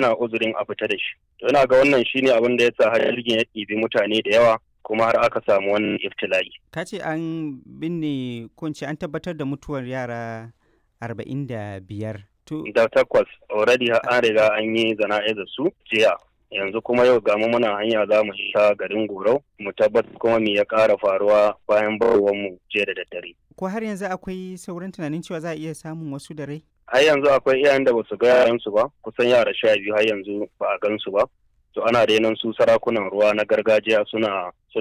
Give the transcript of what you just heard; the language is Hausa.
ana uzurin a fita da shi to ina ga wannan shine abin da yasa har jirgin ya ɗibi mutane da yawa kuma har aka samu wannan iftila'i ka ce an binne ko an tabbatar da mutuwar yara arba'in da biyar to da takwas already an riga an yi zana'izar su jiya yanzu kuma yau ga mu muna hanya za mu sha garin gorau mu tabbatar kuma me ya ƙara faruwa bayan barwar mu jiya da daddare ko har yanzu akwai sauran tunanin cewa za a iya samun wasu da rai har yanzu akwai iyayen da basu ga yaransu ba kusan yara sha biyu har yanzu ba a gansu ba to ana renon su sarakunan ruwa na gargajiya suna